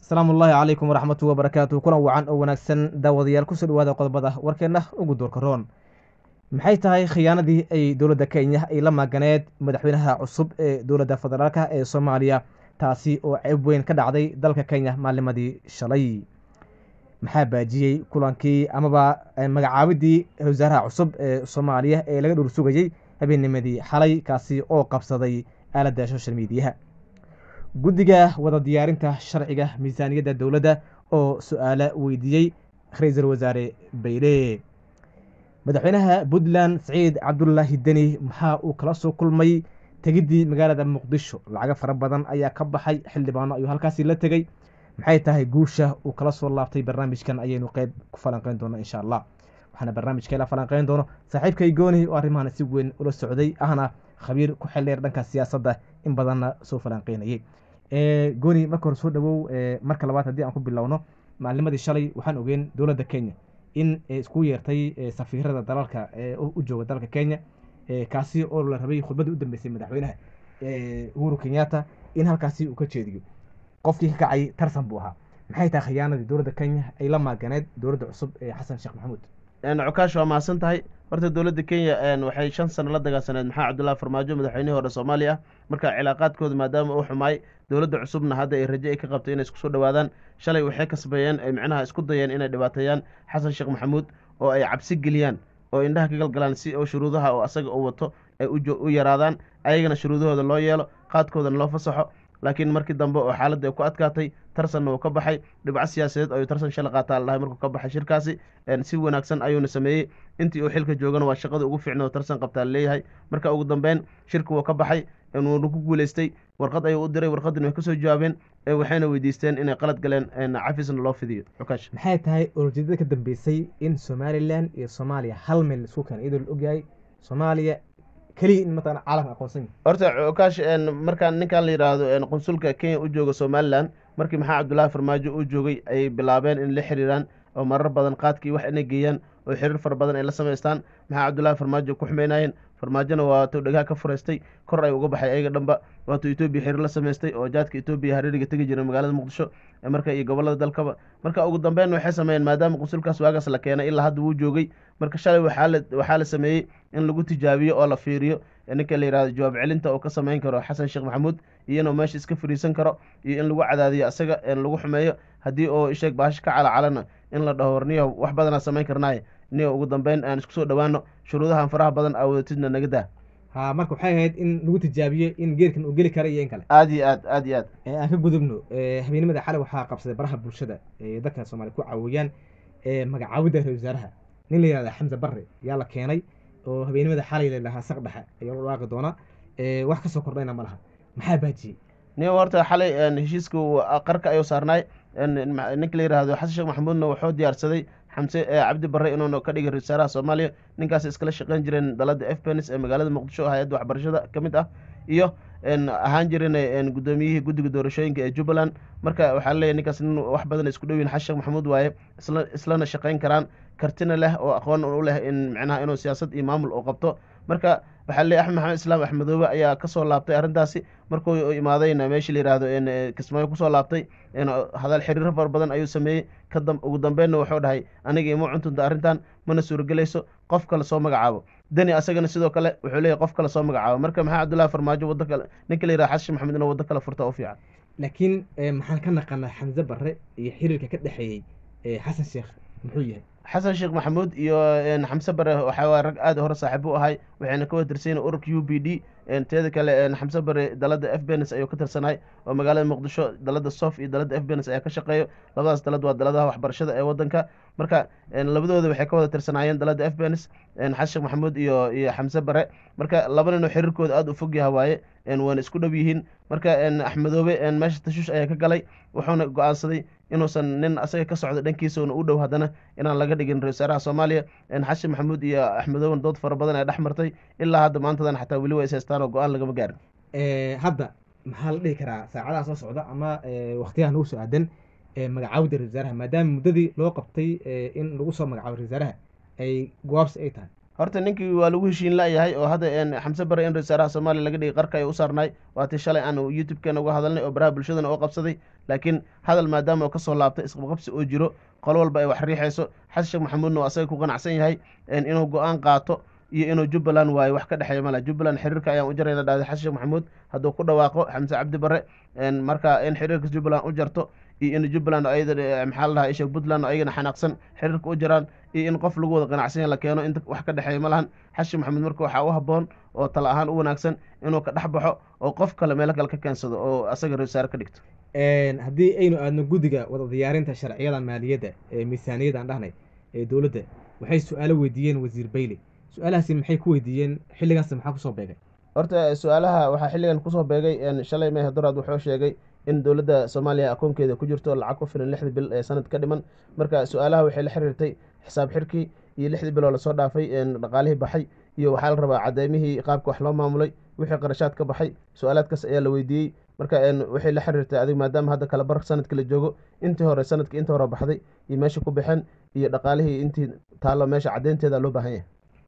asalaamu ullaahi calaykum waraxmatu wabarakaatu kulan wacan oo wanaagsan daawadayaal kusoo dhawaada qodobada warkeenna ugu doorka roon maxay tahay khiyaanadii ay dowladda kenya ay la maaganeed madaxweynaha cusub ee dowladda federaalka ee soomaaliya taasi oo ceeb weyn ka dhacday dalka kenya maalimadii shalay maxaa baajiyey kulankii amaba magacaabidii wasaaraha cusub ee soomaaliya ee laga dhowr sugayey habeennimadii xalay kaasi oo qabsaday aaladda social mediaha guddiga wada diyaarinta sharciga miisaaniyadda dowladda oo su-aalo weydiiyey ra-iisul wasaare bayle madaxweynaha puntland saciid cabdulaahi deni maxaa uu kala soo kulmay tegiddii magaalada muqdisho lacago fara badan ayaa ka baxay xildhibaano ayuu halkaasi la tegey maxay tahay guusha uu kala soo laabtay barnaamijkan ayaynu qeyb ku falanqeyn doona insha allah waxaana barnaamijka la falanqeyn doono saaxiibkay gooni oo arrimahan si weyn ula socday ahna khabiir ku xildheer dhanka siyaasadda in badanna soo falanqeynayay gooni marka hore soo dhawow marka labaad haddii aan ku bilowno maalnimadii shalay waxaan ogeen dowladda kenya in isku yeertay safiirada dalalka u jooga dalka kenya kaasi oo la rabay khudbadii u dambeysay madaxweynaha uhuru kenyatta in halkaasi uu ka jeediyo qofkii ka kacay tarsan buu ahaa maxay tahay khiyaanadii dowladda kenya ay la maaganeed dowladda cusub ee xasan sheekh maxamuud cukaash waa mahadsan tahay horta dowladda kenya waxay shan sano la dagaalsaneed maxaa cabdullahi farmaajo madaxweynihii hore soomaaliya ah marka cilaaqaadkooda maadaama uu xumaay dowladda cusubna hadda ay raje ay ka qabtay inay isku soo dhawaadaan shalay waxay kasbeeyeen ay micnaha isku dayeen inay dhibaateeyaan xasan sheekh maxamuud oo ay cabsi geliyaan oo indhaha ka galgalaan si oo shuruudaha oo asaga uu wato ay u yaraadaan ayagana shuruudahooda loo yeelo qaadkoodana loo fasaxo laakiin markii dambe oo xaaladda ay ku adkaatay tarsanna uu ka baxay dhibco siyaasadeed ayuu tarsan shala qaataa la dhahay markuu ka baxay shirkaasi si wanaagsan ayuuna sameeyey intii uu xilka joogana waa shaqada ugu fiicna oo tarsan qabtaa laleeyahay marka ugu dambeyn shirka wuu ka baxay wuuna ku guuleystay warqad ayuu u diray warqadina way kasoo jawaabeen waxayna weydiisteen inay qalad galeen cafisna loo fidiyo xukaash maxay tahay olojeedada ka dambeysay in somalilan iyo soomaaliya hal meel isku keena iyadoo la ogyahay soomaaliya keliya in mataqana caalamka aqoonsan yahay horta cukaash markaan ninkan la yidhaahdo qunsulka kenya u jooga somalilan markii maxaa cabdullaahi farmaajo uu joogay ayay bilaabeen in la xiriiraan oo marar badan qaadkii wax inay geeyaan oo xiriir fara badan ay la samaystaan maxaa cabdullaahi farmaajo ku xumeynayeen farmaajona waatuu dhagaha ka furaystay kor ay uga baxay ayaga dhanba waatuu etoobiya xiriir la samaystay oo jaadka etoobiya hareeriga tegi jiray magaalada muqdisho marka iyo gobolada dalkaba marka ugu dambeyn waxay sameeyeen maadaama qunsulkaas waagaas la keenay ilaa hadda wuu joogay marka shalay waxaa la sameeyey in lagu tijaabiyo oo la fiiriyo ninka la yihahdo jawaab celinta oo ka samayn karo xasan sheekh maxamuud iyo inuu meesha iska fariisan karo iyo in lagu cadaadiyo asaga lagu xumeeyo haddii oo isheeg baasho ka calacalana in la dhaho warniyo wax badanaa samayn karnaaye niyo ugu dambeyn aan isku soo dhawaano shuruudahan faraha badan aa wadatidna naga daa ha marka waxay ahayd in lagu tijaabiyo in geerkan uu geli kara iyo in kale aad iyo aad aad iyo aad aan ka gudubno habeenimada xalay waxaa qabsaday baraha bulshada ee dadka soomaaliya ku caawiyaan magacaawidda ra-isul wasaaraha nin la yihahda xamse barre yaa la keenay oo habeenimada xalay la dhahaa saq dhexe ayaa loo dhaaqi doonaa wax kasoo kordhayna ma laha maxaa baajiyey nin horta xalay heshiiska qarka ayuu saarnaay ninka la yihahdo xasan sheekh maxamuudna wuxuu diyaarsaday xamse cabdi barre inuuna ka dhigay ra-isul wasaaraha soomaaliya ninkaas iskala shaqeyn jireen dalada f penis ee magaalada muqdisho hay-adda waxbarashada ka mid ah iyo ahaan jirin guddoomiyihii guddiga doorashooyinka ee jubbaland marka waxaa laleeyahy ninkaas nin wax badan isku dhowiin xasan sheekh maxamuud waaye isla islana shaqeyn karaan kartina leh oo aqoon u leh in micnaha inuu siyaasad iyo maamul uu qabto marka waxaa laleeyahy axmed maxamed islaam axmedoobe ayaa kasoo laabtay arrintaasi markuu imaadayna meeshii la yihahdo kismaayo kusoo laabtay hadal xiriiro fara badan ayuu sameeyey kadam ugu dambeynna wuxuu dhahay aniga ima cuntunta arrintan mana suuragelayso qof kale soo magacaabo deni asagana sidoo kale wuxuu leeyahy qof kale soo magacaabo marka maxaa cabdullahi farmaajo waddo kale ninka la yihahdo xasan maxamed inuu waddo kale furta u fiican laakiin maxaan ka naqanaa xamse barre iyo xiriirka ka dhexeeyey xasan sheekh muxuu yahay xasan sheekh maxamuud iyo xamse bare waxaa rag aada hore saaxiib u ahay waxayna ka wada tirsanyiin ururka u b d teeda kale xamse bare dalada f benes ayuu ka tirsanay oo magaalada muqdisho dalada sof iyo dalada f benes ayaa ka shaqeeyo labadaas dalad waa daladaha waxbarashada ee wadanka marka labadooda waxay ka wada tirsanaayeen dalada f benes xasan sheekh maxamuud iyo iyo xamse bare marka laba ninoo xiriirkooda aada u fog yaha waaye waana isku dhow yihiin marka axmedoobe meesha tashuush ayaa ka galay wuxuuna go-aansaday inuusan nin asaga ka socdo dhankiisauna u dhow haddana inaan laga dhigin ra-isul wasaaraha soomaaliya xasan maxamuud iyo axmedooben dood fara badan ee dhex martay ilaa hadda maantadan xataa weli waa is haystaan oo go-aan lagama gaarin hadda maxaa la dhihi karaa saacadaha soo socda ama waktiyaha nagu soo aadan magacaawida ra-isul wasaaraha maadaama muddadii loo qabtay in lagu soo magacaabo ra-isul wasaaraha ay gowaabsi ay tahay horta ninkii waa lagu heshiin layahay oo hadda xamse bare in ra-iisaaraha soomaaliya laga dhigay qarka ay u saarnaay waatii shalay aan youtube-keena uga hadalnay oo baraha bulshadana oo qabsaday laakiin hadal maadaama oo kasoo laabtay isqabqabsi oo jiro qolo walba ay wax riixayso xasan sheekh maxamuudna oo asaga ku qanacsan yahay inuu go-aan qaato iyo inuu jubbaland waayo wax ka dhexeeya mala jubbaland xiriirka ayaan u jarayna dhahday xasan sheekh maxamuud hadduu ku dhawaaqo xamse cabdi bare marka in xiriirka jubbaland u jarto iyo in jubbaland ayada maxaa ladahaa isha puntland oo ayagana xanaaqsan xiriirka u jaraan iyo in qof lagu wada qanacsanya la keeno inta wax ka dhexeeya ma lahan xasan maxamuud marka waxaa u habboon oo tala ahaan u wanaagsan inuu ka dhex baxo oo qof kale meelo kale ka keensado oo asaga ra-iisaare ka dhigto haddii aynu aadno guddiga wada diyaarinta sharciyada maaliyadda ee miisaaniyadda aan dhahnay ee dowladda waxay su-aalo weydiiyeen wasiir bayle su-aalahaasi maxay ku weydiiyeen xilligaas maxaa kusoo beegay horta su-aalaha waxaa xilligan kusoo beegay shalay mehe doraad wuxuu sheegay in dowladda soomaaliya akoonkeeda ku jirto lacag ku filan lixdii bil ee sanad ka dhiman marka su-aalaha waxay la xiriirtay xisaab xirkii iyo lixdii biloo lasoo dhaafay dhaqaalihii baxay iyo waxaa la rabaa cadeymihii qaabka wax loo maamulay wixii qarashaad ka baxay su-aalaadkaas ayaa la weydiiyey marka waxay la xiriirtay adig maadaama hadda kale bar sanadka la joogo intii hore sanadka inta hore baxday iyo meesha ku baxeen iyo dhaqaalihii intii taallo meesha caddeynteeda loo baahan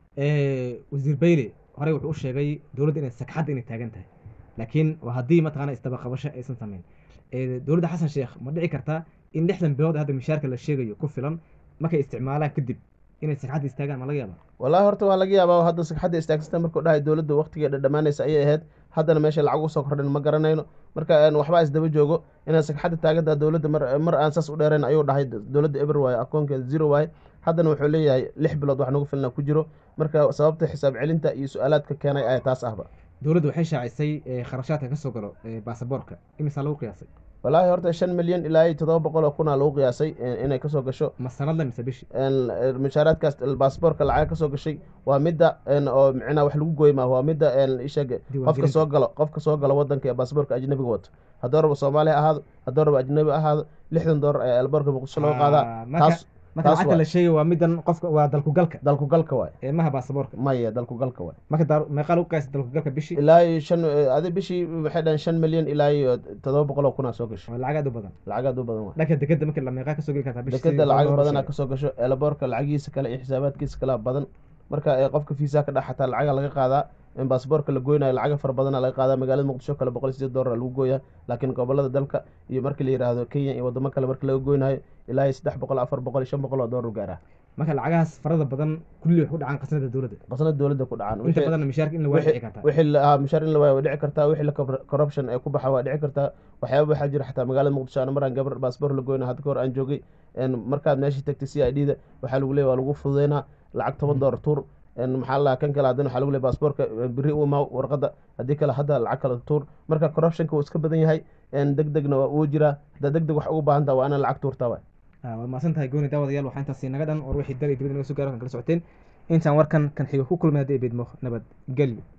yahay wasiir bayle horey wuxuu u sheegay dowladda inay sagxadda inay taagan tahay laakiin waa haddii mataqana isdabaqabasho aysan samayn dowladda xasan sheekh ma dhici kartaa in lixdan bilood hadda mishaarka la sheegayo ku filan markay isticmaalaan kadib inay sagxadda istaagaan ma laga yaaba wallahi horta waa laga yaabaa hadda sagxadda istaagsanta markuu dhahay dowladda waqtigeeda dhammaanaysa ayay ahayd haddana meesha lacag usoo kordhin ma garanayno marka waxbaa isdaba joogo inaan sagxadda taagantaa dowladda mar aan saas u dheerayn ayuu dhahay dowladda eber waaye akoonkeeda zero waaye haddana wuxuu leeyahay lix bilood wax nagu filna ku jiro marka sababta xisaab celinta iyo su-aalaadka keenay ayaa taas ahba dowladda waxay shaacisay kharashaadka kasoo galo baasaboorka imisaa lagu qiyaasay wallaahi horta shan milyan ilaa iyo toddoba boqol oo kunaa lagu qiyaasay inay kasoo gasho ma sanadle mise bishi mushaaraadkaas baasaboorka lacaga kasoo gashay waa midda oo micnaha wax lagu gooy maa waa midda isheeg qofka soo galo qofka soo galo wadanka ee baasaboorka ajnabiga wato hadduu rabo soomaali ha ahaado hadduu rabo ajnabi ahaado lixdan doolar ayaa elboorka muqdisho laga qaadaa taas marka lacagta la sheegay waa midan qofka waa dalkugalka dalkugalka waay ee maha baasaboorka maya dalkugalka waay marka meeqaa lagu qiyaasay dalkugalka bishii ilaa iyo shan adi bishii waxay dhahan shan milyan ilaa iyo toddoba boqol oo kunaa soo gasho waa lacag aad u badan lacag aad u badan waay dhanka dekeda marka la meeqaa kasoo geli kartaa bishii dekeda lacag badanaa kasoo gasho elboorka lacagihiisa kale iyo xisaabaadkiisa kale badan marka qofka fiisaa ka dhex xataa lacaga laga qaadaa in baasaboorka la goynayo lacaga fara badana laga qaadaa magaalada muqdisho kale boqol sideed doolar lagu gooyaa laakiin gobolada dalka iyo markii la yidhaahdo kenya iyo wadamo kale marki laga goynayo ilaa iyo saddex boqol afar boqol iyo shan boqol oo doolar gaaraa marka lacagahaas farada badan kulli wax ku dhacaan qasnada dowladda qasnada dowladda ku dhacaan inta badanna mishaarka in la waa dhici kartaa wixii la mishaar in la waayo waa dhici kartaa wixii la corruption ee ku baxa waa dhici kartaa waxyaaba waxaa jira xataa magaalada muqdisho ana maraan gabar baasaboor la goyna hadda ka hor aan joogay markaad meeshii tagtay c i d da waxaa lagu leeya waa lagu fududeynaa lacag toban doolar tuur maxaa la kan kale haddana waxaa lagu leey baasaboorka beri u imaa warqadda haddii kale hadda lacag kale tuur marka corruptionka wuu iska badan yahay deg degna waa uu jiraa haddaa deg deg wax ugu baahan taha waa inaan lacag tuurtaa waay waad mahadsan tahay gooni daawadayaal waxaa intaasi naga dhan war wixii dal iyo dibadda naga soo gaaro kan kala socoteen intaan warkan kan xiga ku kulmay haddii ay beedmo nabad gelyo